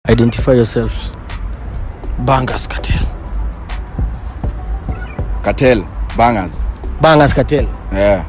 identify yourselves Bangas Cartel. cartel bangers bangers cartel yeah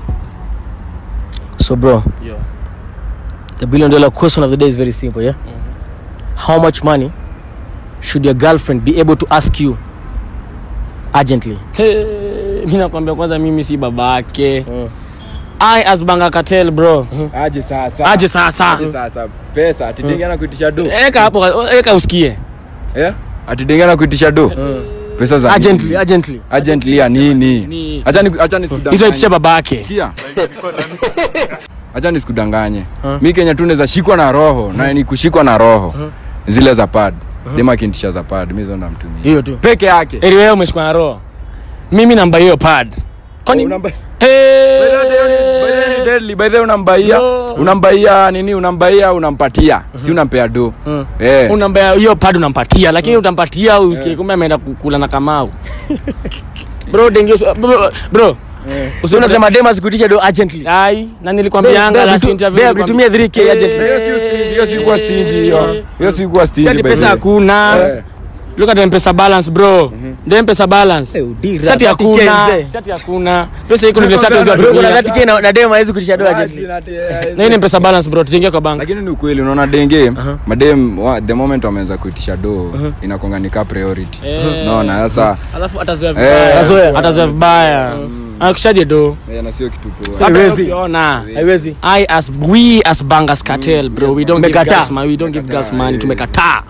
so bro Yo. the billion dollar question of the day is very simple yeah how much money should your girlfriend be able to ask you urgently Hey, mi nakwambia kwanza mimi si babake I as Banga Cartel bro. aje sasa Aje sasa. aje sasa pesa atidengana kuitisha do Eka hapo eka usikie. yeah atidengana kuitisha do pesa za urgently nini? urgently urgently ya nini Ni- acha ni acha nisikudanganye Hizo itisha babake. Sikia. acha nisikudanganye mi kenya tu naweza shikwa na roho na ni kushikwa na roho zile za pad dema kintisha za pad mi zonda mtumia Hiyo tu. peke yake Eri wewe umeshikwa na roho. Mimi namba hiyo pad. Kwani Unamba- Eh. By the way, by the way, ni deadly. By the way, unambaia Bro. unambaia nini unambaia unampatia si unampea do Eh. Unamba hiyo pad unampatia lakini utampatia usikie kumbe ameenda kukula na kamau. Bro dengue bro, bro. so unasema dem asikuitisha do urgently Ai, na nilikwambianga last interview. babe nitumie 3k urgently Hiyo si stingy, hiyo si kuwa stingy, hiyo. Hiyo si kuwa stingy, Sati by the pesa way. hakuna. Eh. Look at the mpesa balance bro. The mpesa balance. Eh, udira, Sati 30K hakuna. mzee. Sati hakuna. Pesa iko ni vile sati Bro, hizo bro kuna atulia. 30k na- na dem hawezi kuitisha do urgently Na hii ni mpesa balance bro, tujenge kwa bank. lakini ni ukweli unaona denge madem wa- the moment wameanza kuitisha do inakonga ni ka priority Eh. naona sasa Alafu atazoea Eh, vibaya. atazoea. Atazoea vibaya. Anakishaje do? eh, na sio kitu poa. Hata Haiwezi. ukiona. haiwezi I as we as bangers cartel bro, we don't give Tumekataa. girls money, we don't give girls money, tumekataa.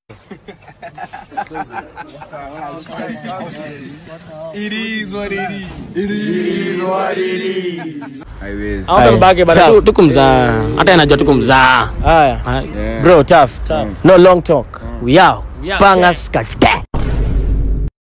Haiwezi. Au Aye. mbake bana Tough. tu- tukumzaa. Hata inajua tukumzaa. haya Aye. Yeah. bro tough no long talk we out We out. bangers cartel